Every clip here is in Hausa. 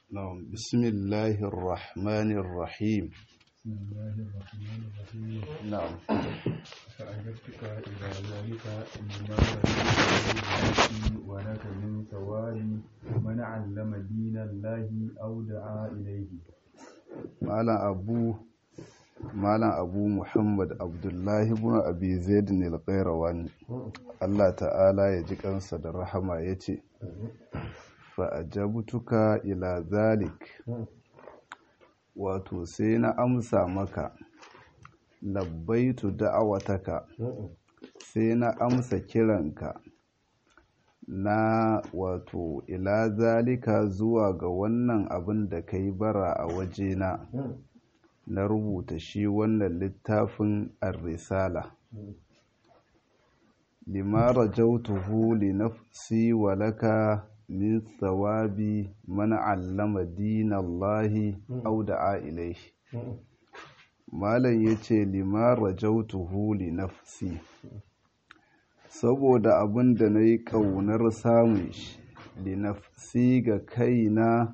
نعم بسم الله الرحمن الرحيم بسم الله الرحمن الرحيم نعم فأجبتك إلى ذلك لما رأيت ولك من ثواب من علم دين الله أو دعا إليه malam abu malam abu muhammad abdullahi ibn abi zaid ne al Allah ta'ala ya ji kansa da rahama yace fa ajabtuka ila zalik wato sai na amsa maka labbaitu da'awataka sai na amsa kiranka na wato ila zalika zuwa ga wannan abin da ka yi bara a wajena na rubuta shi wannan littafin ar-risala lima rajautuhu li nafsi wa laka min thawabi man allama dinallahi aw da'a ilayhi malam yace lima rajautuhu li nafsi saboda abin da na yi ƙaunar samun shi linafsi ga kaina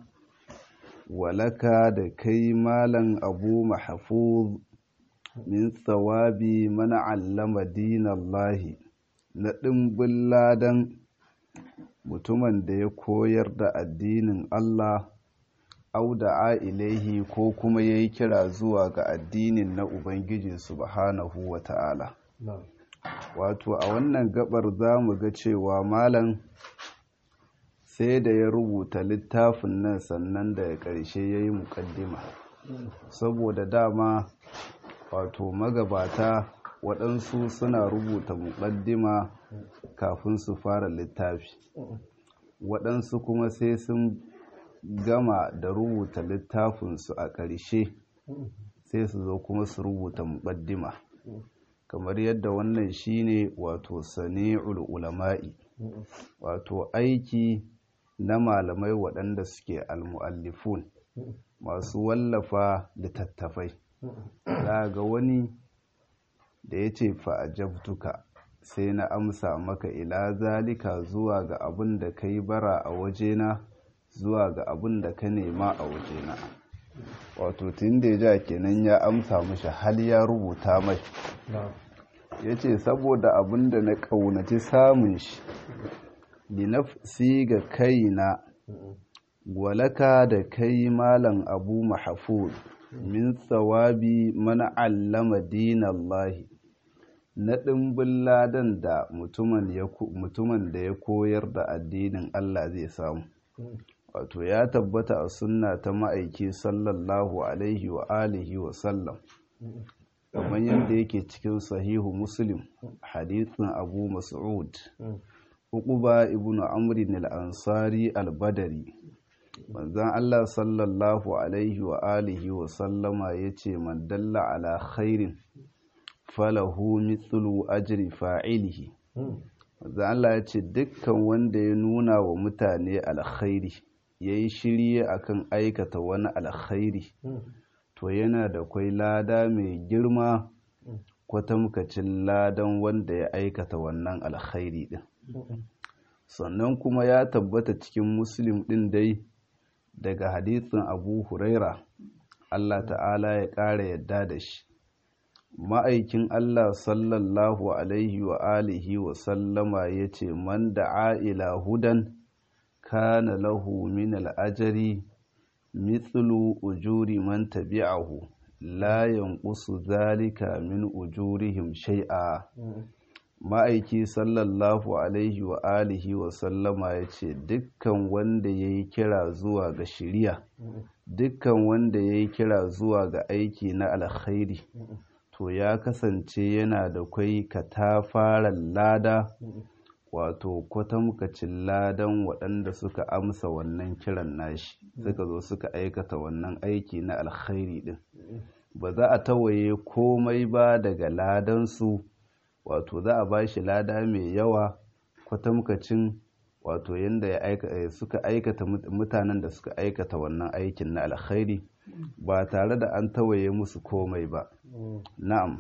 walaka da kai malam abu mahafuz min tsawabi mana allama dinallahi na ɗimbin ladan mutumin da ya koyar da addinin Allah au da ilaihi ko kuma ya yi kira zuwa ga addinin na Ubangiji subhanahu wa ta'ala. wato a wannan gabar za mu ga cewa malam sai da ya rubuta littafin nan sannan da ya ƙarshe ya yi muƙaddima saboda dama wato magabata waɗansu suna rubuta muƙaddima kafin su fara littafi waɗansu kuma sai sun gama da rubuta littafinsu a ƙarshe sai su zo kuma su rubuta muƙaddima kamar yadda wannan shine wato sani'ul ulama'i wato aiki na malamai waɗanda suke almu'allifun masu wallafa littattafai ga wani da ya ce fa'ajabtuka sai na amsa maka ila zalika zuwa ga abin da ka yi bara a wajena zuwa ga abin da ka nema a wajena wato tun da ya ja kenan ya amsa mashi hal ya rubuta mai ya ce saboda abin da na ƙaunaci samun shi linafsi ga kaina walaka da kai malam abu mahafuz min tsawabi mana allama dinallahi na ɗimbin ladan da mutumin da ya koyar da addinin Allah zai samu wato ya tabbata a sunna ta ma'aiki sallallahu alaihi wa alihi wa sallam kamar yadda yake cikin sahihu muslim hadithin abu mas'ud uquba ibn amrin al-ansari al-badari manzon Allah sallallahu alaihi wa alihi wa sallama yace man dalla ala khairin falahu mithlu ajri fa'ilihi manzon Allah yace dukkan wanda ya nuna wa mutane alkhairi yayi shirye akan aikata wani alkhairi to yana da kwai lada mai girma kwatamkacin ladan wanda ya aikata wannan alkhairi din sannan kuma ya tabbata cikin muslim din dai daga hadisin abu huraira Allah ta'ala ya ƙara yadda da shi ma'aikin Allah sallallahu alaihi wa alihi wa sallama ya ce man da'a ila hudan kana lahu min al'ajari mithlu ujuri man tabi'ahu la yanqusu zalika min ujurihim shay'a ma'aiki sallallahu alaihi wa alihi wa sallama ya ce dukkan wanda ya yi kira zuwa ga shiriya dukkan wanda ya yi kira zuwa ga aiki na alkhairi to ya kasance yana da kwai katafaren lada wato kwatamkacin ladan waɗanda suka amsa wannan kiran nashi suka zo suka aikata wannan aiki na alkhairi ɗin ba za a tawaye komai ba daga ladansu wato za a ba shi lada mai yawa kwatamkacin wato yadda ya suka aikata mutanen da suka aikata wannan aikin na alkhairi ba tare da an tawaye musu komai ba na'am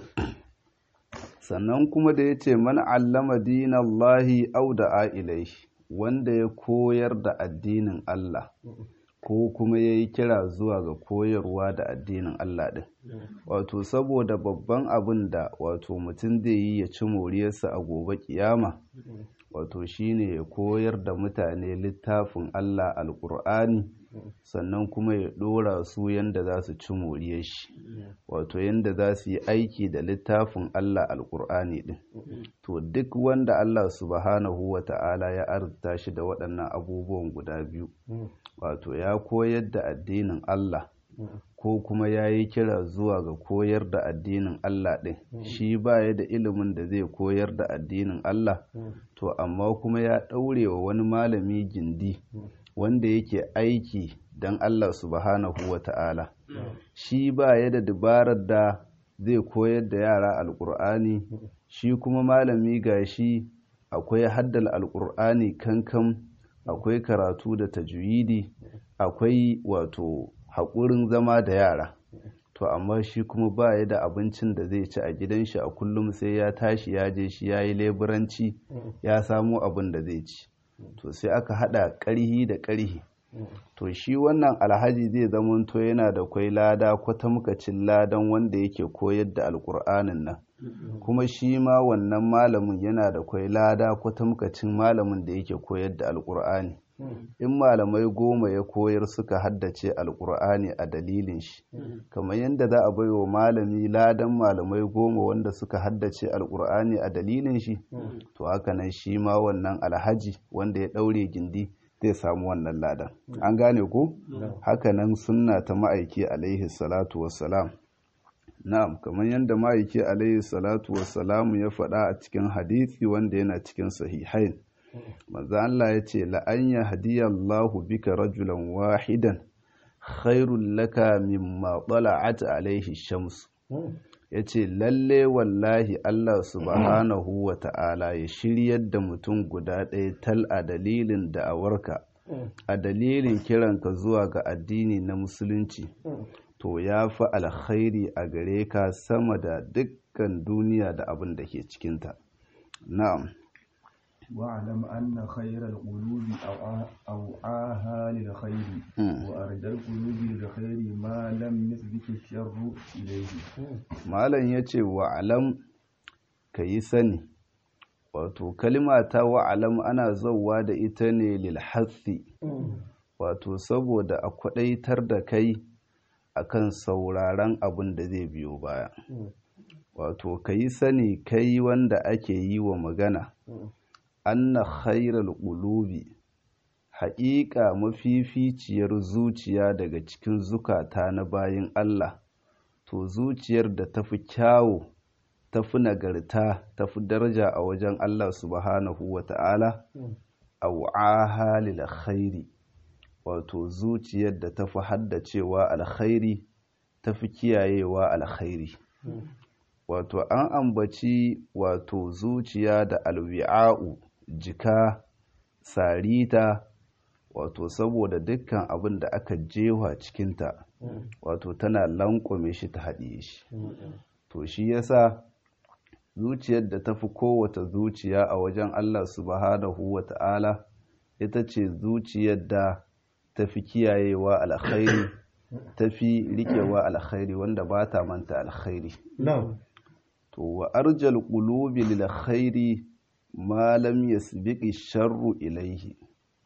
sannan kuma da ya ce mana allama dinallahi au da ilaihi wanda ya koyar da addinin Allah ko kuma ya yi kira zuwa ga koyarwa da addinin Allah ɗin wato saboda babban abin da wato mutum zai yi ya ci moriyarsa a gobe kiyama wato shine ya koyar da mutane littafin Allah alƙur'ani sannan kuma ya ɗora su yadda za su ci moriyar shi wato yadda za su yi aiki da littafin Allah alƙur'ani ɗin to duk wanda Allah subhanahu wa ta'ala ya arzuta shi da waɗannan abubuwan guda biyu wato ya koyar da addinin Allah ko kuma ya yi kira zuwa ga koyar da addinin Allah ɗin shi baya da ilimin da zai koyar da addinin Allah to amma kuma ya ɗaure wa wani malami gindi wanda yake aiki don Allah subhanahu wa ta'ala shi baya da dabarar da zai koyar da yara alƙur'ani shi kuma malami ga shi akwai haddal alƙur'ani kankan akwai karatu da tajwidi akwai wato haƙurin zama da yara to amma shi kuma ba ya da abincin da zai ci a gidan shi a kullum sai ya tashi ya je shi ya yi leburanci ya samo abin da zai ci to sai aka haɗa ƙarhi da ƙarhi to shi wannan alhaji zai zamanto yana da kwai lada kwatamkacin ladan wanda yake koyar da alƙur'anin nan kuma shi ma wannan malamin yana da kwai lada kwatamkacin malamin da yake koyar da alƙur'ani in malamai goma ya koyar suka haddace alkur'ani a dalilin shi kamar yadda za a bai wa malami ladan malamai goma wanda suka haddace alkur'ani a dalilin shi to haka nan shi ma wannan alhaji wanda ya daure gindi zai samu wannan ladan an gane ko haka nan sunna ta ma'aiki alaihi salatu wassalam na'am kamar yadda ma'aiki alaihi salatu wassalam ya faɗa a cikin hadisi wanda yana cikin sahihain manzo Allah ya ce la'an ya hadiyallahu bika rajulan wahidan khairul laka mimma tala'at alaihi shams ya ce lalle wallahi Allah subhanahu wa ta'ala ya shiryar da mutum guda ɗaya tal a dalilin da'awarka a dalilin kiranka zuwa ga addini na musulunci to ya fi alkhairi a gare ka sama da dukkan duniya da abin da ke cikinta na'am واعلم أن خير القلوب أوعاها للخير وأرد القلوب للخير ما لم يسبك الشر إليه malam ya ce wa'alam ka yi sani wato kalima ta wa'alam ana zauwa da ita ne lilhatsi wato saboda a kwadaitar da kai akan sauraron abin da zai biyo baya wato ka yi sani kai wanda ake yi wa magana anna khairal qulubi haƙiƙa mafificiyar zuciya daga cikin zukata na bayin Allah to zuciyar da tafi kyawu tafi nagarta tafi daraja a wajen Allah subhanahu wata'ala aw'aha lil khairi wato zuciyar da tafi haddacewa alkhairi tafi kiyayewa alkhairi wato an ambaci wato zuciya da alwi'a'u jika sarita wato saboda dukkan abin da aka jewa cikinta wato tana lankwame shi ta haɗiye shi to shi yasa zuciyar da tafi kowace zuciya a wajen Allah subhanahu wa ta'ala ita ce zuciyar da tafi kiyayewa alkhairi tafi riƙewa alkhairi wanda ba ta manta alkhairi to wa arjal qulubi lil khairi ma lam yasbiqi sharru ilaihi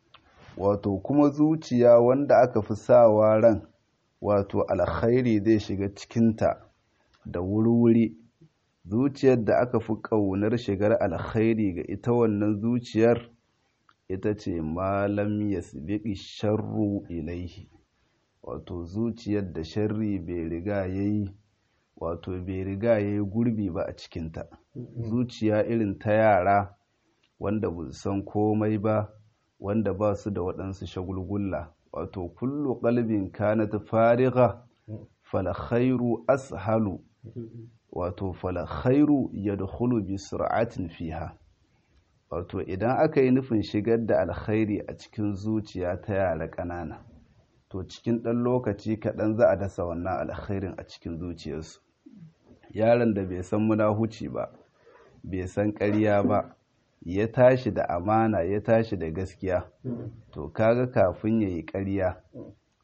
wato kuma zuciya wanda aka fi sawa ran wato alkhairi zai shiga cikinta da wuri-wuri zuciyar da aka fi ƙaunar shigar alkhairi ga ita wannan zuciyar ita ce malam yasbiqi sharru ilaihi wato zuciyar da sharri bai riga yayi wato bai riga yayi gurbi ba a cikinta zuciya irin ta yara wanda ba san komai ba wanda ba su da waɗansu shagulgulla wato kullu qalbin kanat farigha fal khairu ashalu wato fal khairu yadkhulu bi sur'atin fiha wato idan aka yi nufin shigar da alkhairi a cikin zuciya ta yara ƙanana to cikin ɗan lokaci kaɗan za a dasa wannan alkhairin a cikin zuciyarsu yaron da bai san munahuci ba bai san ƙarya ba ya tashi da amana ya tashi da gaskiya to kaga kafin ya yi ƙarya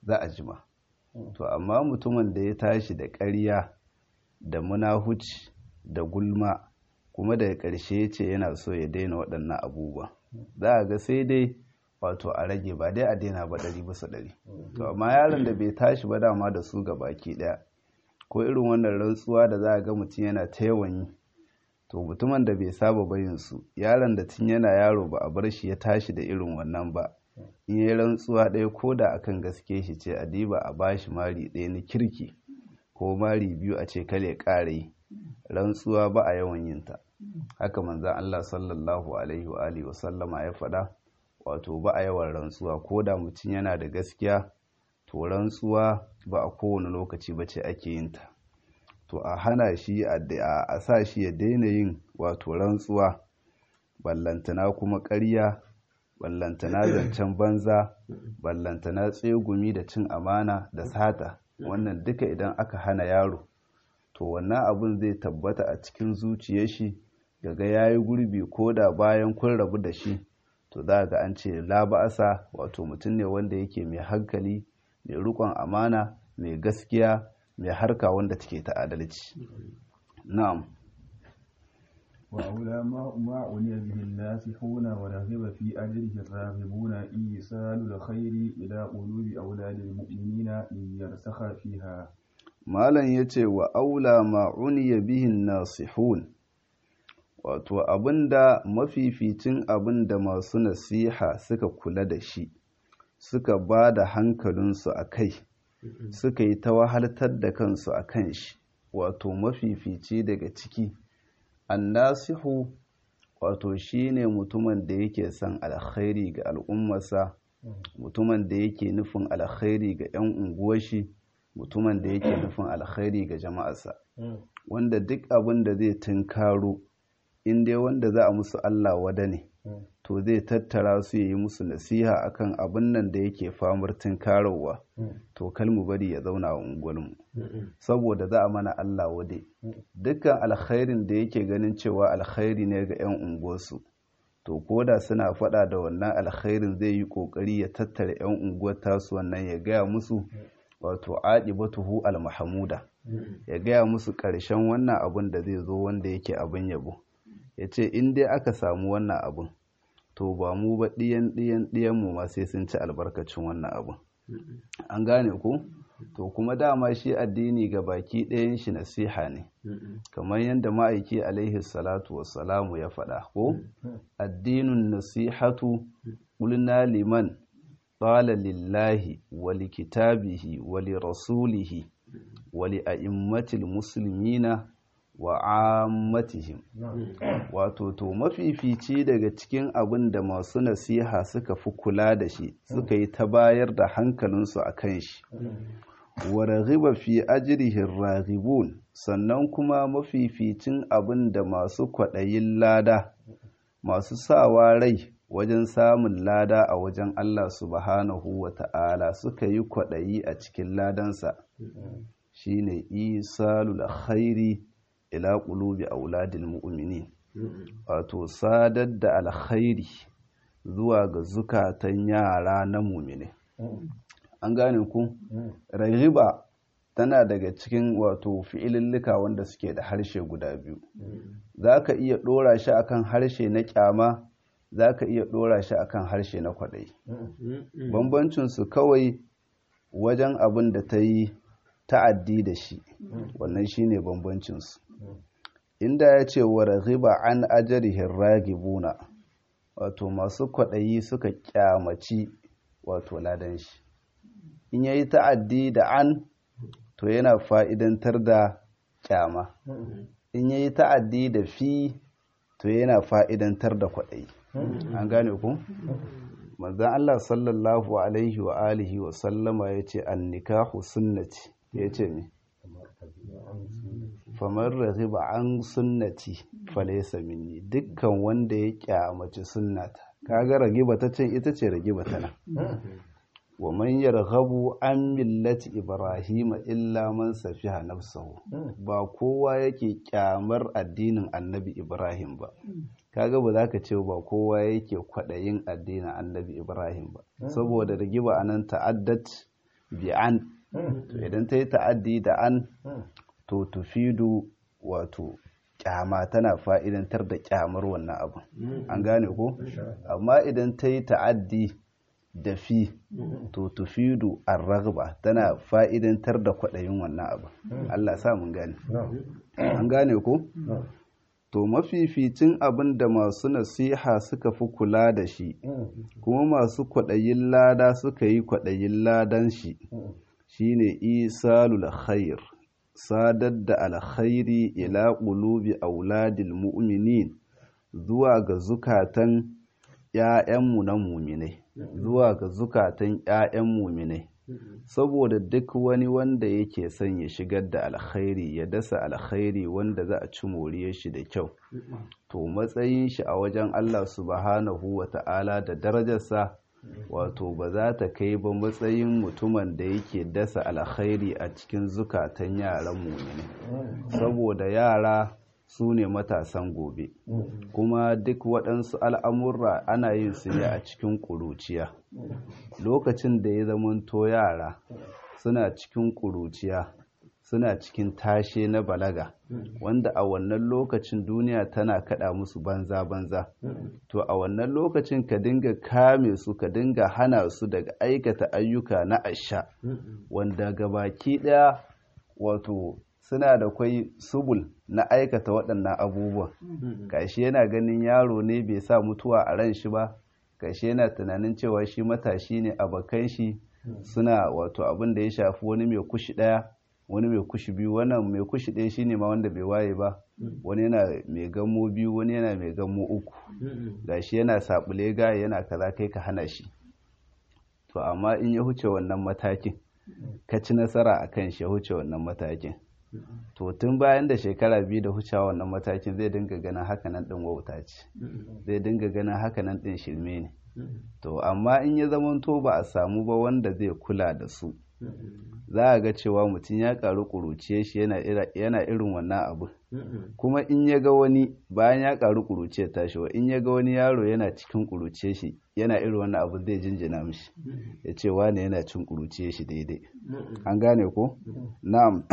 za a jima to amma mutumin da ya tashi da ƙarya da munahuci da gulma kuma daga ƙarshe ya ce yana so ya daina waɗannan abubuwa za a ga sai dai wato a rage ba dai a daina ba ɗari bisa ɗari to amma yaron da bai tashi ba dama da su ga baki ɗaya ko irin wannan rantsuwa da za a ga mutum yana ta yawan yi to mutumin da bai saba bayin su yaron da tun yana yaro ba a bar shi ya tashi da irin wannan ba in yi rantsuwa ɗaya ko da akan gaske shi ce a diba a bashi mari ɗaya na kirki ko mari biyu a ce kale ƙara yi rantsuwa ba a yawan yin ta haka manzan Allah sallallahu alaihi wa alihi wasallama ya faɗa wato ba a yawan rantsuwa ko da mutum yana da gaskiya to rantsuwa ba a kowane lokaci ba ce ake yin ta to a hana shi a sa shi ya daina yin wato rantsuwa ballantana kuma ƙarya ballantana zancen banza ballantana tsegumi da cin amana da sata wannan duka idan aka hana yaro to wannan abun zai tabbata a cikin zuciyar shi daga yayi gurbi ko da bayan kun rabu da shi to za ga an ce la ba'asa wato mutum ne wanda yake mai hankali mai rikon amana mai gaskiya mai harka wanda take ta adalci na'am وأولى ما ما عني به الناسحون ورغب في أجره الراغبون إيصال الخير إلى قلوب أولاد المؤمنين ليرسخ فيها malam ya ce wa aula ma'uniya bihin nasihun wato abinda mafificin abinda masu nasiha suka kula da shi suka ba da hankalinsu a kai suka yi ta wahaltar da kansu a kan shi wato mafifici daga ciki annasihu wato shine mutumin da yake son alkhairi ga al'ummarsa mutumin da yake nufin alkhairi ga 'yan unguwar shi mutumin da yake nufin alkhairi ga jama'arsa wanda duk abin da zai tunkaro in dai wanda za a musu Allah wada ne to zai tattara su yi musu nasiha akan abin nan da yake famar tunkarowa to kalmu bari ya zauna a unguwarmu saboda za a mana Allah wade dukkan alkhairin da yake ganin cewa alkhairi ne ga 'yan unguwarsu to koda suna faɗa da wannan alkhairin zai yi ƙoƙari ya tattara 'yan unguwar tasu wannan ya gaya musu wato aɗibatuhu al-mahamuda ya gaya musu ƙarshen wannan abun da zai zo wanda yake abin yabo ya ce in dai aka samu wannan abun to ba mu ba ɗiyan ɗiyan ɗiyan mu ma sai sun ci albarkacin wannan abun an gane ku to kuma dama shi addini ga baki ɗayan shi nasiha ne kamar yadda ma'aiki alaihi salatu wassalamu ya faɗa ko addinin nasihatu ƙulna liman قال لله ولكتابه ولرسوله ولأئمة المسلمين وعامتهم wato to mafifici daga cikin abin da masu nasiha suka fi kula da shi suka yi ta bayar da hankalinsu a kan shi wa raghiba fi ajrihin raghibun sannan kuma mafificin abin da masu kwaɗayin lada masu sawa rai wajen samun lada a wajen Allah subhanahu wa ta'ala suka yi kwaɗayi a cikin ladansa shi ne isalul khairi ila ƙulubi auladil mu'mini wato sadar da alkhairi zuwa ga zukatan yara na mumine an gane ku rahiba tana daga cikin wato fi'ilillika wanda suke da harshe guda biyu za ka iya ɗora shi akan harshe na ƙyama za ka iya ɗora shi akan harshe na kwaɗayi bambancinsu kawai wajen abin da ta yi ta'addi da shi wannan shi ne bambancinsu inda ya ce wa raghiba an ajarihin ragibuna wato masu kwaɗayi suka ƙyamaci wato ladan shi in ya yi ta'addi da an to yana fa'idantar da ƙyama in ya yi ta'addi da fi to yana fa'idantar da kwaɗayi an gane ku? manzan Allah sallallahu alaihi wa alihi wa sallama ya ce an nikahu sunnati ya ce mi famar rahiba an sunnati falaisa minni dukkan wanda ya kyamaci sunnata kaga ragiba ta can ita ce ragiba ta nan wa man yarghabu an millati ibrahima illa man safiha nafsahu ba kowa yake kyamar addinin annabi ibrahim ba kaga ba za ka ce ba kowa yake kwaɗayin addinin annabi ibrahim ba saboda rigiba anan ta'addat bi an to idan ta yi ta'addi da an to tufidu wato kyama tana fa'idantar da kyamar wannan abu an gane ko amma idan ta yi ta'addi da fi to tufidu ar-raghba tana fa'idantar da kwaɗayin wannan abu Allah sa mun gane an gane ko to mafificin abin da masu nasiha suka fi kula da shi kuma masu kwaɗayin lada suka yi kwaɗayin ladan shi shine isalul khair sadar da alkhairi ila qulubi auladil mu'minin zuwa ga zukatan ‘ya'yanmu na muminai zuwa ga zukatan ‘ya'yan muminai saboda duk wani wanda yake son ya shigar da alkhairi ya dasa alkhairi wanda za a ci moriyar shi da kyau to matsayin shi a wajen Allah subhanahu wa ta'ala da darajarsa wato ba za ta kai ba matsayin mutumin da yake dasa alkhairi a cikin zukatan yaran muminai saboda yara su ne matasan gobe kuma duk waɗansu al'amurra ana yin su ne a cikin ƙuruciya lokacin da ya zamanto yara suna cikin ƙuruciya suna cikin tashe na balaga wanda a wannan lokacin duniya tana kaɗa musu banza-banza to a wannan lokacin ka dinga kame su ka dinga hana su daga aikata ayyuka na asha wanda gabaki ɗaya wato suna da kwai subul na aikata waɗannan abubuwan gashi yana ganin yaro ne bai sa mutuwa a ran shi ba gashi yana tunanin cewa shi matashi ne abokan shi suna wato abin da ya shafi wani mai kushi ɗaya wani mai kushi biyu wannan mai kushi ɗaya shine ma wanda bai waye ba wani yana mai gammo biyu wani yana mai gammo uku gashi yana saɓule gaya yana kaza kai ka hana shi to amma in ya huce wannan matakin ka ci nasara a kan shi ya huce wannan matakin to tun bayan da shekara biyu da hucewa wannan matakin zai dinga ganin hakanan ɗin wauta ce zai dinga ganin hakanan ɗin shirme ne to amma in ya zamanto ba a samu ba wanda zai kula da su za a ga cewa mutum ya karu kuruciye shi yana irin wannan abu kuma in ya ga wani bayan ya karu kuruciye tashi wa in ya ga wani yaro yana cikin kuruciye shi yana irin wannan abu zai jinjina mishi ya ce wane yana cin kuruciye shi daidai an gane ko na'am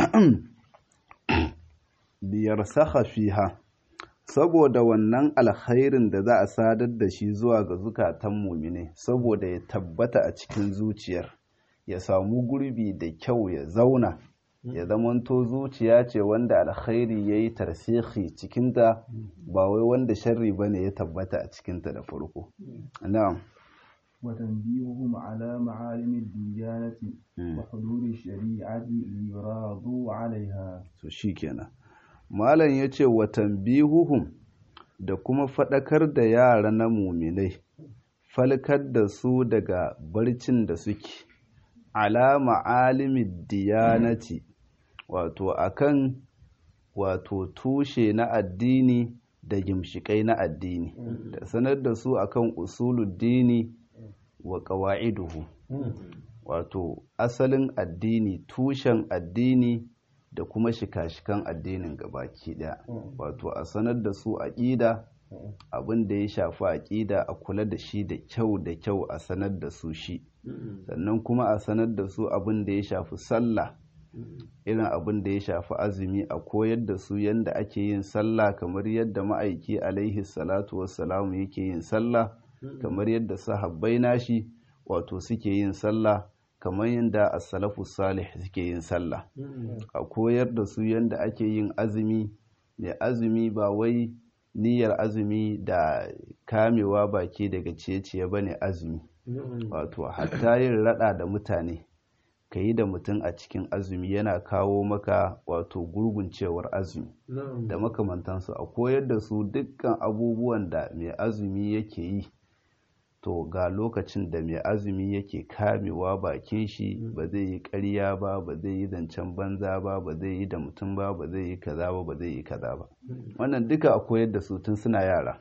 biyar saka fiha saboda wannan alkhairin da za a sadar da shi zuwa ga zukatan mumine saboda ya tabbata a cikin zuciyar ya samu gurbi da kyau ya zauna ya zamanto zuciya ce wanda alkhairi ya yi tarsihi cikinta ba wai wanda sharri ba ne ya tabbata a cikinta da farko na'am وتنبيههم على معالم الديانة وحدود الشريعة ليراضوا عليها so shikenan malam yace wa tanbihuhum da kuma fadakar da yara na muminai falkar da su daga barcin da suke ala ma'alimid diyanati wato akan wato tushe na addini da gimshikai na addini da sanar da su akan usuluddini wa qawa'iduhu wato asalin addini tushen addini da kuma shika-shikan addinin gabaki daya wato a sanar da su aqida abin da ya shafi aqida a kula da shi da kyau da kyau a sanar da su shi sannan kuma a sanar da su abin da ya shafi sallah irin abin da ya shafi azumi a koyar da su yadda ake yin sallah kamar yadda ma'aiki alaihi salatu wassalamu yake yin sallah kamar yadda sahabbai nashi wato suke yin sallah kamar yadda as-salafu salih suke yin sallah a koyar da su yadda ake yin azumi mai azumi ba wai niyyar azumi da kamewa baki daga ciye-ciye bane azumi wato hatta yin rada da mutane ka yi da mutum a cikin azumi yana kawo maka wato gurguncewar azumi da makamantansu a koyar da su dukkan abubuwan da mai azumi yake yi to ga lokacin da mai azumi yake kamewa bakin shi ba zai yi ƙarya ba ba zai yi zancen banza ba ba zai yi da mutum ba ba zai yi kaza ba ba zai yi kaza ba wannan duka a koyar da su tun suna yara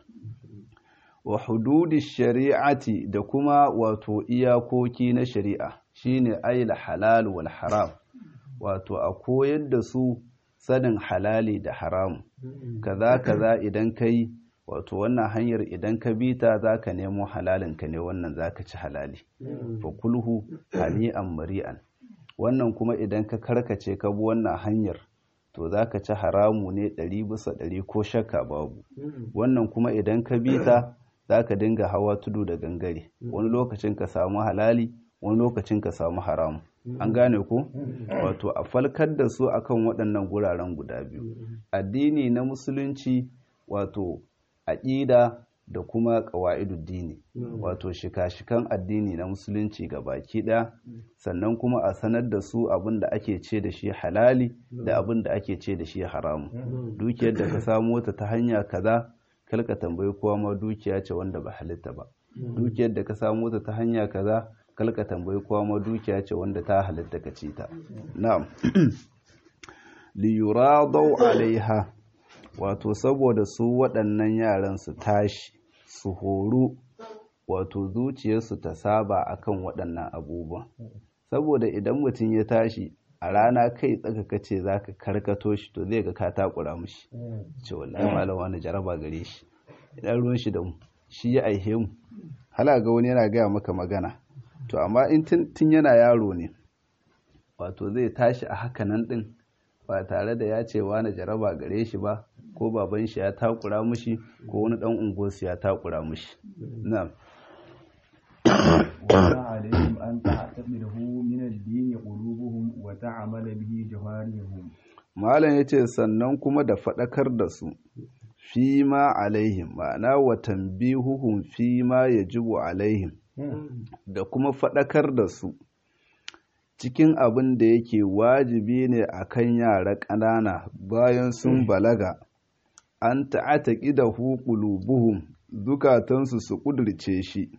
wa hududi shari'ati da kuma wato iyakoki na shari'a shine ayil halal wal haram wato a koyar da su sanin halali da haram kaza kaza idan kai wato wannan hanyar idan ka bi ta zaka nemo halalin ka ne wannan zaka ci halali fa kulhu hani'an mari'an wannan kuma idan ka karkace ka bi wannan hanyar to za ka ci haramu ne ɗari bisa ɗari ko shakka babu wannan kuma idan ka bi ta za ka dinga hawa tudu da gangare wani lokacin ka samu halali wani lokacin ka samu haramu an gane ko wato a falkar da su akan waɗannan guraren guda biyu addini na musulunci wato aƙida da kuma ƙawa'iduddini wato shika-shikan addini na musulunci ga baki ɗaya sannan kuma a sanar da su abin da ake ce da shi halali da abin da ake ce da shi haramu dukiyar da ka samo ta ta hanya kaza kalka tambayi kowa ma dukiya ce wanda ba halitta ba dukiyar da ka samo ta ta hanya kaza kalka tambayi kowa ma dukiya ce wanda ta halitta ka ci ta na'am li yuradau alaiha wato saboda su waɗannan yaran su tashi su horu wato zuciyarsu ta saba akan waɗannan abubuwan saboda idan mutum ya tashi a rana kai tsaka kace zaka karkato shi to zai ga ka takura mishi ce wallahi malam wani jaraba gare shi idan ruwan shi da mu shi ya aihe mu hala ga wani yana gaya maka magana to amma in tun yana yaro ne wato zai tashi a hakanan din ba tare da ya ce wani jaraba gare shi ba ko baban shi ya takura mushi ko wani dan unguwarsu ya takura mushi na'am وما عليهم أن تعتقده من الدين قلوبهم وتعمل به جوارحهم malam yace sannan kuma da faɗakar da su fi ma alaihim ma'ana wa tanbihuhum fi ma yajibu alaihim da kuma faɗakar da su cikin abin da yake wajibi ne akan yara ƙanana bayan sun balaga an ta'ataki da qulubuhum zukatansu su ƙudurce shi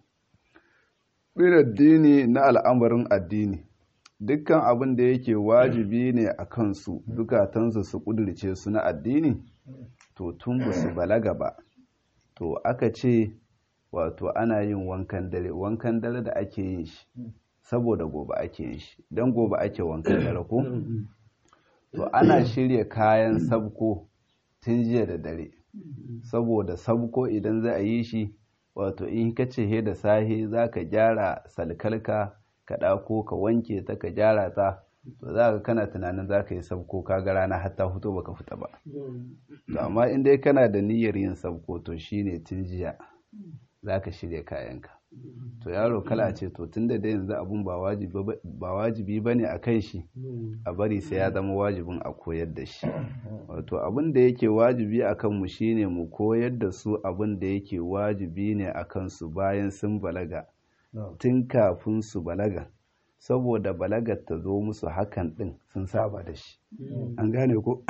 bin addini na al'amarin addini dukkan abin da yake wajibi ne a kansu zukatansu su ƙudurce su na addini to tun ba su balaga ba to aka ce wato ana yin wankan dare wankan dare da ake yin shi saboda gobe ake yin shi don gobe ake wankan dare ko to ana shirya kayan sabko tun jiya da dare saboda sabko idan za a yi shi wato in ka ce he da sahe za ka gyara salkalka ka ɗako ka wanke ta ka gyara ta to za ka kana tunanin za ka yi sabko ka ga rana har ta fito baka fita ba to amma in dai kana da niyyar yin sabko to shine tun jiya za ka shirya kayanka to yaro kala ce to tun da dai yanzu abun ba wajibi ba ne a kan shi a bari sai ya zama wajibin a koyar da shi wato abin da yake wajibi a kanmu shine mu koyar da su abin da yake wajibi ne a kansu bayan sun balaga tun kafin su balaga saboda balagar ta zo musu hakan din sun saba da shi an gane ko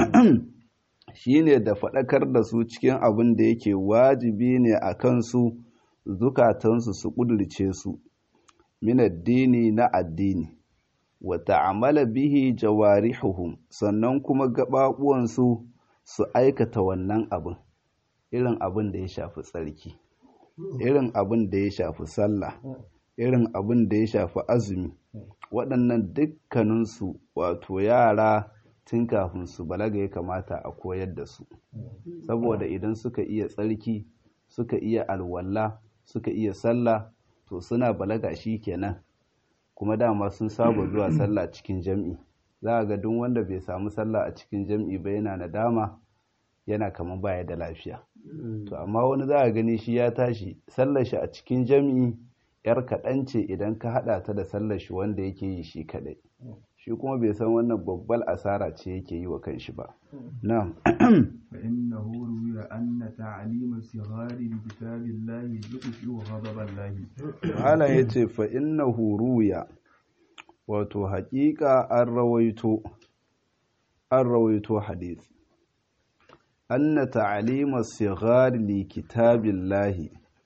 shine da faɗakar da su cikin abin da yake wajibi ne a kansu zukatansu su ƙudurce su min addini na addini wa ta'amala bihi jawarihuhum sannan kuma gaɓaɓuwansu su aikata wannan abin irin abin da ya shafi tsarki irin abin da ya shafi sallah irin abin da ya shafi azumi waɗannan dukkaninsu wato yara tun kafin su balaga ya kamata a koyar da su saboda idan suka iya tsarki suka iya alwala suka iya sallah to suna balaga shi kenan kuma dama sun saba zuwa sallah cikin jam'i za a ga duk wanda bai samu sallah a cikin jam'i ba yana nadama yana kamar baya da lafiya to amma wani za a gani shi ya tashi sallar shi a cikin jam'i yar kaɗan ce idan ka haɗa ta da sallar shi wanda yake yi shi kaɗai shi kuma bai san wannan babbal asara ce yake yi wa kanshi ba na'am فإنه روي أن تعليم الصغار بكتاب الله يطفئ غضب الله Malam ya ce fa innahu ruya wato haƙiƙa an rawaito an rawaito hadith anna ta'alima sighar li kitabillahi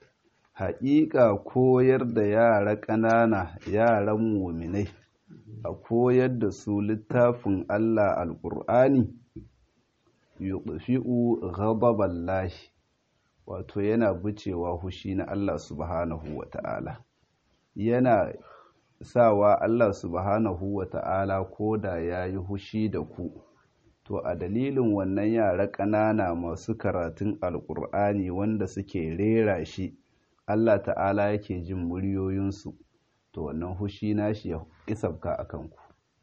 haƙiƙa koyar da yara ƙanana yaran muminai a koyar da su littafin Allah alƙur'ani yudfi'u ghadaballahi wato yana bucewa hushi na Allah subhanahu wa ta'ala yana sawa Allah subhanahu wa ta'ala ko da ya yi hushi da ku to a dalilin wannan yara ƙanana masu karatun alƙur'ani wanda suke rera shi Allah ta'ala yake jin muryoyinsu to wannan hushi nashi ya isabka a kanku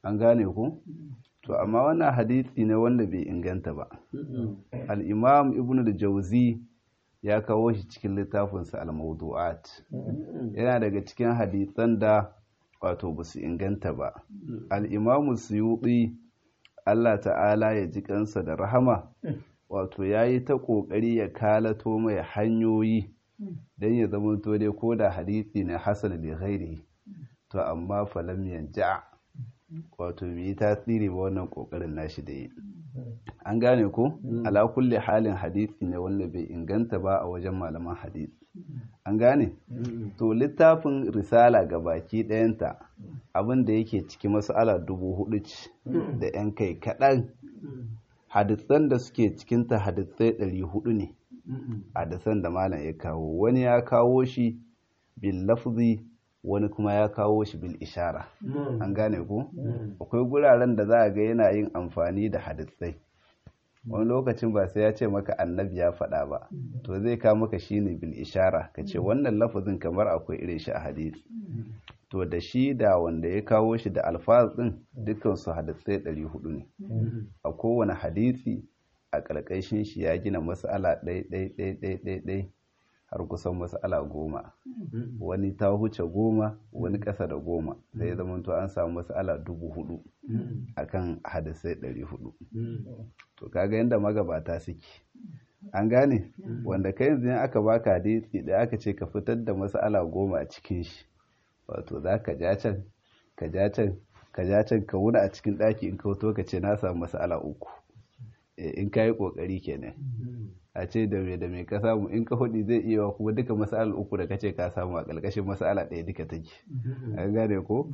an gane ku to amma wannan hadisi ne wanda bai inganta ba al-imam ibn al-jawzi ya kawo shi cikin littafinsa al-mawdu'at yana daga cikin hadisan da wato ba su inganta ba al-imam suyuti Allah ta'ala ya ji kansa da rahama wato ya yi ta ƙoƙari ya kalato mai hanyoyi don ya zama to dai ko da hadisi na hasan da ghairi to amma falam yanja wato bai yi tasiri ba wannan ƙoƙarin nashi da yi an gane ko ala kulli halin hadisi ne wanda bai inganta ba a wajen malaman hadisi an gane to littafin risala ga baki ɗayanta abin da yake ciki mas'ala dubu hudu ce da 'yan kai kaɗan hadisan da suke cikinta hadisai ɗari hudu ne hadisan da malam ya kawo wani ya kawo shi bil lafzi wani kuma ya kawo shi bil ishara an gane ku akwai guraren da za a ga yana yin amfani da hadisai wani lokacin ba sai ya ce maka annabi ya faɗa ba to zai kawo maka shine bil ishara ka ce wannan lafazin kamar akwai irin shi a hadisi to da shi da wanda ya kawo shi da alfaz din dukkan su hadisai 400 ne a kowane hadisi a ƙarƙashin shi ya gina mas'ala ɗai ɗai ɗai ɗai ɗai ɗai har kusan mas'ala goma wani ta huce goma wani ƙasa da goma sai ya zama to an samu mas'ala dubu hudu akan hadisai ɗari hudu to kaga yadda magabata suke an gane wanda kai yanzu aka baka hadisi da aka ce ka fitar da mas'ala goma a cikin shi wato za ka ja can ka ja can ka ja can ka wuni a cikin ɗaki in kauto ka ce na samu mas'ala uku in ka yi ƙoƙari kenan a ce da me da me ka samu in ka hudu zai iya kuma duka mas'alar uku da kace ka samu a ƙarƙashin mas'ala ɗaya duka take an gane ko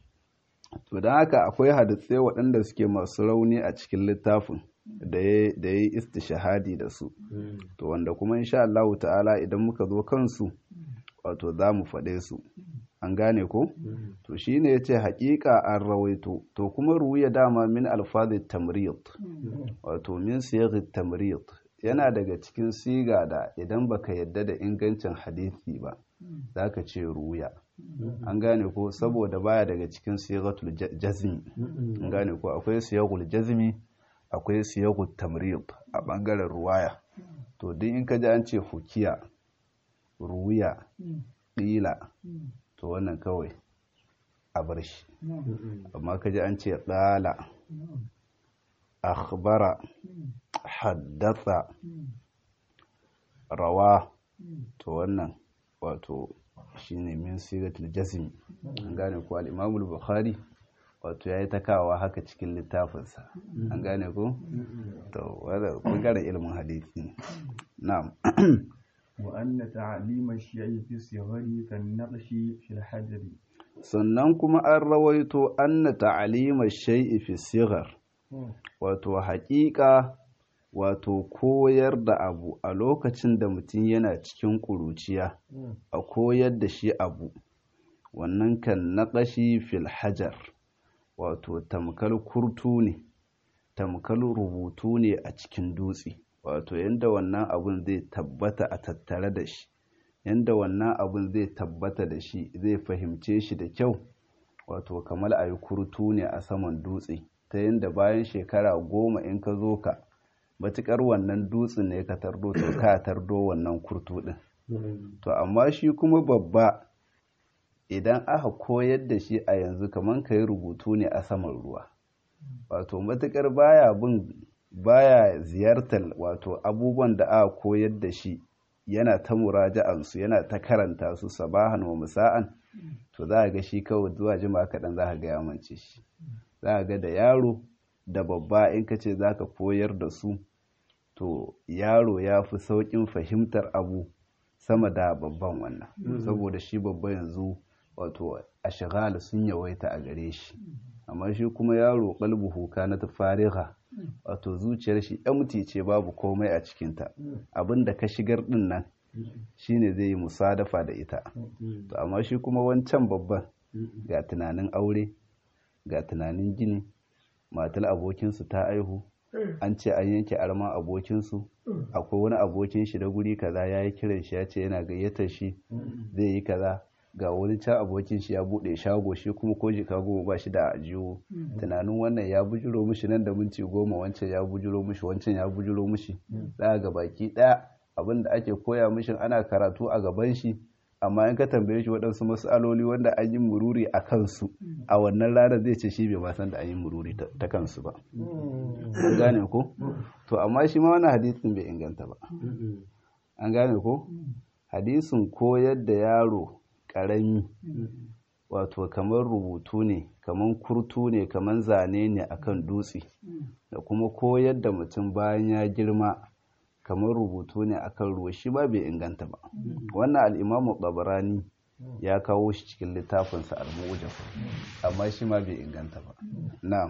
to don haka akwai hadisai waɗanda suke masu rauni a cikin littafin da ya yi istishahadi da su to wanda kuma insha Allah ta'ala idan muka zo kansu wato za mu faɗe su an gane ko to shine yace haƙiƙa an rawaito to kuma ruwiya dama min alfazit tamrid wato min siyagit tamrid yana daga cikin siga da idan baka yadda da ingancin hadisi ba zaka ce ruya an gane ko saboda baya daga cikin sigatul jazmi an gane ko akwai siyagul jazmi akwai siyagul tamrid a bangaren ruwaya to duk in ka ji an ce hukiya ruya ƙila to wannan kawai a bar shi amma ka ji an ce ɗala akhbara haddasa rawa to wannan wato shine min siratul jazm an gane ko al-imamul bukhari wato yayi takawa haka cikin littafinsa an gane ko to wanda bangaren ilimin hadisi na'am وأن تعليم الشيء في الصغر كالنقش في الحجر sannan kuma an rawaito anna ta'alima shay'i fi sighar wato haƙiƙa wato koyar da abu a lokacin da mutum yana cikin ƙuruciya a koyar da shi abu wannan kan naƙashi fil hajar wato tamkal kurtu ne tamkal rubutu ne a cikin dutse wato yadda wannan abun zai tabbata a tattare da shi yadda wannan abun zai tabbata da shi zai fahimce shi da kyau wato kamar a yi kurtu ne a saman dutse ta yadda bayan shekara goma in ka zo ka matuƙar wannan dutsen ne ka tardo to ka tardo wannan kurtu ɗin to amma shi kuma babba idan aka koyar da shi a yanzu kamar ka yi rubutu ne a saman ruwa wato matuƙar baya bin baya ziyartar wato abubuwan da aka koyar da shi yana ta muraja'ansu yana ta karanta su sabahan wa musa'an to za a ga shi kawai zuwa jima kaɗan za ka ga ya mance shi za a ga da yaro da babba in ka ce za ka koyar da su to yaro ya fi sauƙin fahimtar abu sama da babban wannan saboda shi babba yanzu wato a shigala sun yawaita a gare shi amma shi kuma yaro kalbuhu na ta fariha wato zuciyar shi empty ce babu komai a cikinta abinda ka shigar din nan shine zai yi musadafa da ita to amma shi kuma wancan babban ga tunanin aure ga tunanin gini matar abokinsu ta aihu an ce an yanke arman abokinsu akwai wani abokin shi da guri kaza ya yi kiran shi ya ce yana gayyatar shi zai yi kaza ga wani can abokin shi ya bude shago shi kuma ko jika goma ba shi da ajiyo tunanin wannan ya bujiro mishi nan da minti goma wancan ya bujiro mishi wancan ya bujiro mishi za ga baki ɗaya abin da ake koya mishi ana karatu a gaban shi amma in ka tambaye shi waɗansu matsaloli wanda an yi mururi a kansu a wannan ranar zai ce shi bai ma san da an yi mururi ta kansu ba an gane ko to amma shi ma wani hadisin bai inganta ba an gane ko hadisin koyar da yaro ƙarami wato kamar rubutu ne kamar kurtu ne kamar zane ne akan dutse da kuma koyar da mutum bayan ya girma kamar rubutu ne akan ruwa shi ba bai inganta ba wannan al'imamu tsabarani ya kawo shi cikin littafinsa al-mujam amma shi ma bai inganta ba na'am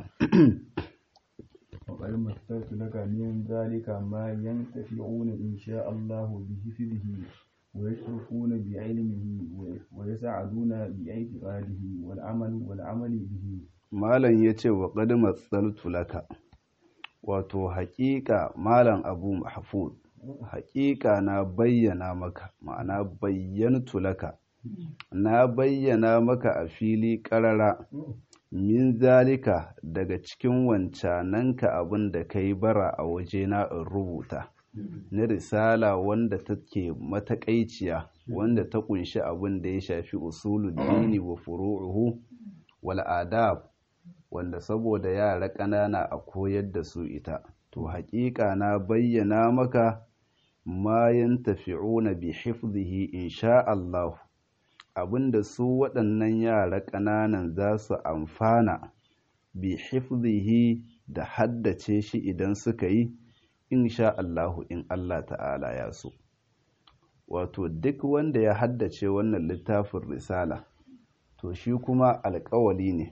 وقد مثلت لك من ذلك ما ينتفعون إن شاء الله بحفظه ويشرفون بعلمه ويسعدون باعتقاده والعمل والعمل به malam ya ce wa ƙadi matsaltu laka wato haƙiƙa malam abu mahfud haƙiƙa na bayyana maka ma'ana bayyantu laka na bayyana maka a fili ƙarara min zalika daga cikin wancananka abin da ka yi bara a wajena in rubuta na risala wanda take matakaiciya wanda ta kunshi abin da ya shafi usulul dini wa furu'uhu wal adab wanda saboda yara ƙanana a koyar da su ita to haƙiƙa na bayyana maka ma yantafi'una bi hifdhihi insha Allah abinda su waɗannan yara ƙananan za su amfana bi hifdhihi da haddace shi idan suka yi insha Allahu in Allah ta'ala ya so wato duk wanda ya haddace wannan littafin risala to shi kuma alƙawali ne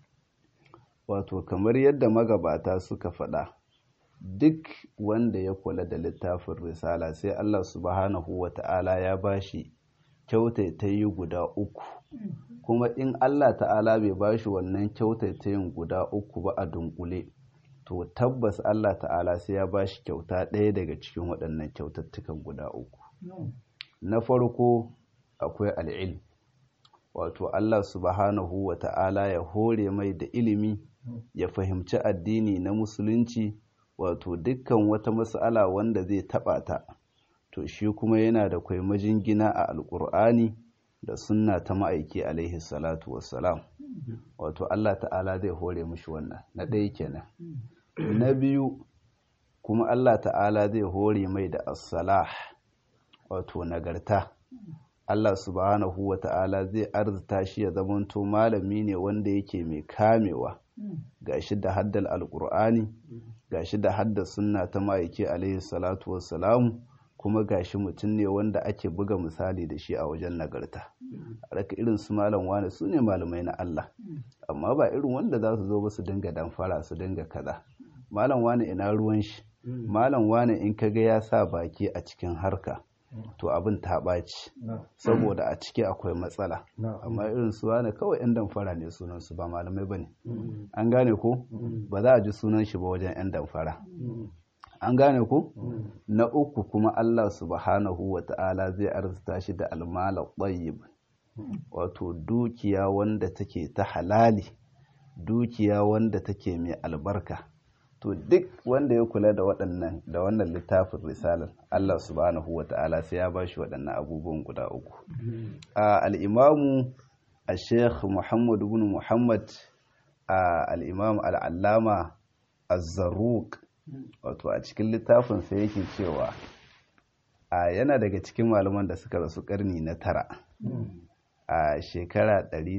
wato kamar yadda magabata suka faɗa duk wanda ya kula da littafin risala sai Allah subhanahu wa ta'ala ya bashi kyautaitayi guda uku kuma in Allah ta'ala bai bashi wannan kyautaitayin guda uku ba a dunkule to tabbas Allah ta'ala sai ya bashi kyauta ɗaya daga cikin waɗannan kyautattukan guda uku na farko akwai al'il wato Allah subhanahu wa ta'ala ya hore mai da ilimi ya fahimci addini na musulunci wato dukkan wata mas'ala wanda zai taɓa ta to shi kuma yana da kwai majingina a alƙur'ani da sunna ta ma'aiki alaihi salatu wassalam wato Allah ta'ala zai hore mushi wannan na ɗaya kenan na biyu kuma Allah ta'ala zai hore mai da as-salah wato nagarta Allah subhanahu wa ta'ala zai arzita shi ya zamanto malami ne wanda yake mai kamewa gashi da haddal alƙur'ani gashi da haddal sunna ta ma'aiki alaihi salatu wassalamu kuma gashi mutum ne wanda ake buga misali da shi a wajen nagarta a raka irin su malam wane su ne malamai na Allah amma ba irin wanda za su zo ba su dinga damfara su dinga kaza malam wane ina ruwan shi malam wane in kaga ya sa baki a cikin harka to abin ta ɓaci saboda a ciki akwai matsala amma irin su wane kawai 'yan damfara ne sunan su ba malamai ba ne an gane ko ba za a ji sunan shi ba wajen 'yan damfara an gane ku na uku kuma Allah subhanahu wa ta'ala zai arzuta shi da almala tayyib wato dukiya wanda take ta halali dukiya wanda take mai albarka to duk wanda ya kula da waɗannan da wannan littafin risalar Allah subhanahu wa ta'ala sai ya bashi waɗannan abubuwan guda uku a al'imamu a sheikh muhammad ibn muhammad a al'imam al'allama az-zarruq wato a cikin littafin sai yake cewa a yana daga cikin malaman da suka rasu karni na tara a shekara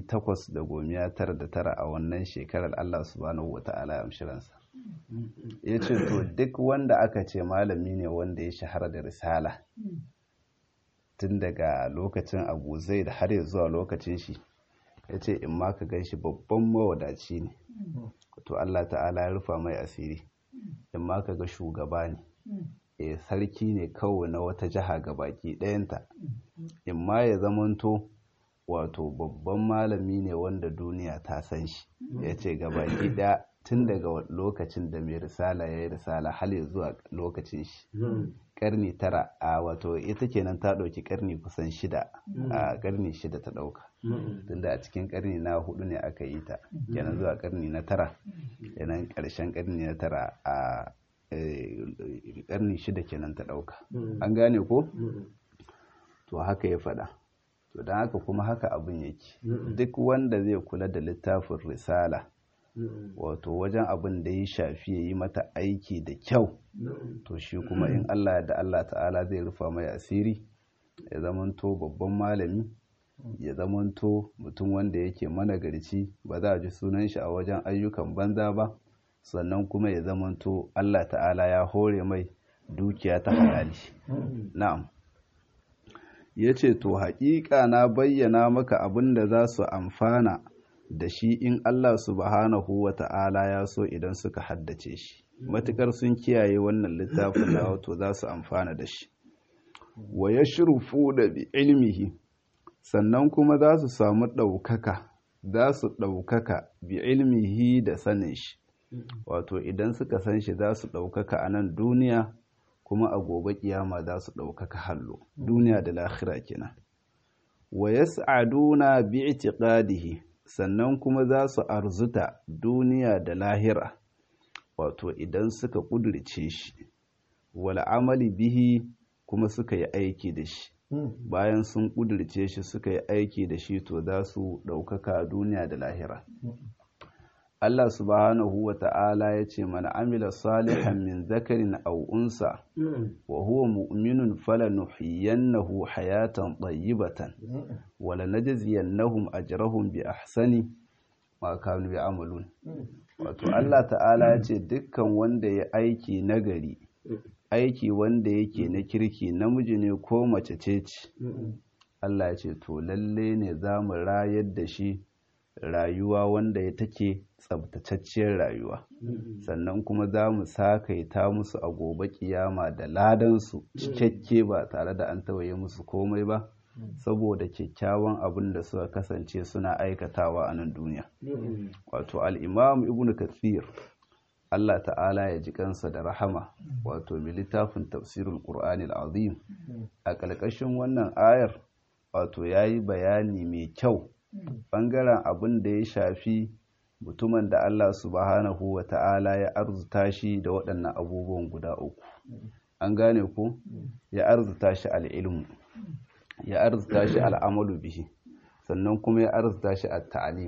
899 a wannan shekarar Allah subhanahu wa ta'ala ya amshiransa ya ce to duk wanda aka ce malami ne wanda ya shahara da risala tun daga lokacin abu zai da har zuwa lokacin shi ya ce in ma ka gan shi babban mawadaci ne to Allah ta'ala ya rufa mai asiri in ma ka ga shugaba ne e sarki ne kawai na wata jiha ga baki ɗayanta in ma ya zamanto wato babban malami ne wanda duniya ta san shi ya ce ga baki ɗaya tun daga lokacin da mai risala ya yi risala hal zuwa lokacin shi karni tara a wato ita kenan ta ɗauki karni kusan shida a karni shida ta ɗauka tunda a cikin karni na hudu ne aka yi ta kenan zuwa karni na tara kenan ƙarshen karni na tara a karni shida kenan ta ɗauka an gane ko to haka ya faɗa to don haka kuma haka abin yake duk wanda zai kula da littafin risala wato wajen abin da ya shafi ya yi mata aiki da kyau to shi kuma in Allah da Allah ta'ala zai rufa mai asiri ya zamanto babban malami ya zamanto mutum wanda yake managarci ba za a ji sunan shi a wajen ayyukan banza ba sannan kuma ya zamanto Allah ta'ala ya hore mai dukiya ta halali na'am ya ce to haƙiƙa na bayyana maka abin da za su amfana da shi in Allah subhanahu wa ta'ala ya so idan suka haddace shi matuƙar sun kiyaye wannan littafin na wato za su amfana da shi wa ya shirufu da bi ilmihi sannan kuma za su samu ɗaukaka za su ɗaukaka bi ilmihi da sanin shi wato idan suka san shi za su ɗaukaka a nan duniya kuma a gobe kiyama za su ɗaukaka hallo duniya da lahira kenan wa yas'aduna bi i'tiqadihi sannan kuma za su arzuta duniya da lahira wato idan suka ƙudurce shi wal amali bihi kuma suka yi aiki da shi bayan sun ƙudurce shi suka yi aiki da shi to za su ɗaukaka duniya da lahira Allah subhanahu wa ta'ala ya ce mana amila salihan min zakarin aw unsa wa huwa mu'minun falanuhyiyannahu hayatan tayyibatan wa lanajziyannahum ajrahum bi ahsani ma kanu ya'malun wato Allah ta'ala ya ce dukkan wanda ya aiki nagari aiki wanda yake na kirki namiji ne ko mace ce ce Allah ya ce to lalle ne za mu rayar da shi rayuwa wanda ya take tsabtatacciyar rayuwa sannan kuma za mu sakaita musu a gobe kiyama da ladansu cikakke ba tare da an tawaye musu komai ba saboda kyakkyawan abin da suka kasance suna aikatawa a nan duniya wato al'imam ibn kathir Allah ta'ala ya ji kansa da rahama wato mai littafin tafsirul qur'anil azim a ƙarƙashin wannan ayar wato ya yi bayani mai kyau ɓangaren abin da ya shafi mutumin da Allah subhanahu wa ta'ala ya arzuta shi da waɗannan abubuwan guda uku an gane ku ya arzuta shi al'ilmu ya arzuta shi al'amalu bihi sannan kuma ya arzuta shi a ta'alim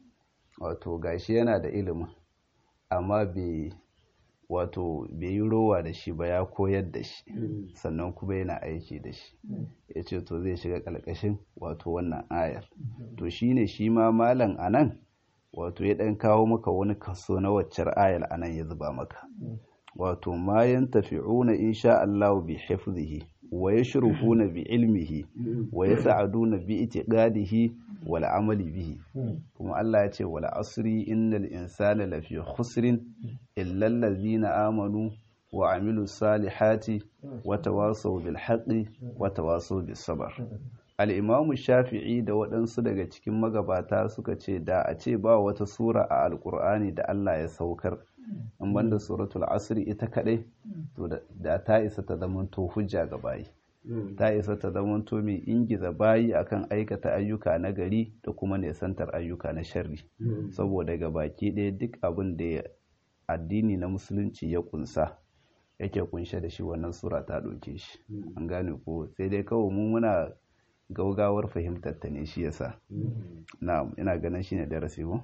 wato gashi yana da ilimin amma bai wato bai yi rowa da shi ba ya koyar da shi sannan kuma yana aiki da shi ya ce to zai shiga ƙalƙashin wato wannan ayar to shine shi ma malam anan wato ya ɗan kawo maka wani kaso na waccar ayar anan ya zuba maka wato ma yantafi'una insha Allah bi hifzihi wa yashrufuna bi ilmihi wa yas'aduna bi itiqadihi wal amali bihi kuma Allah ya ce wal asri innal insana lafi khusrin illa allazina amanu wa amilu salihati wa tawasaw bil haqqi wa tawasaw bis sabr al-imamu shafi'i da waɗansu daga cikin magabata suka ce da a ce ba wata sura a alkur'ani da Allah ya saukar in banda suratul asri ita kadai to da ta isa ta zamanto hujja ga bayi ta isa ta zamanto mai ingiza bayi akan aikata ayyuka na gari da kuma nesantar ayyuka na sharri saboda ga baki ɗaya duk abin da addini na musulunci ya kunsa yake kunshe da shi wannan sura ta ɗauke shi an gane ko sai dai kawai mu muna gaugawar fahimtar ta ne shi yasa na'am ina ganin shine darasi ko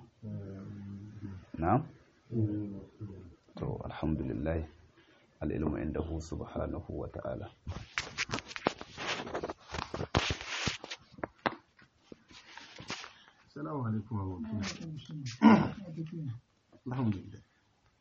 na'am to alhamdulillah al'ilmu indahu subhanahu wa ta'ala Assalamu alaikum wa rahmatullahi. Alhamdulillah.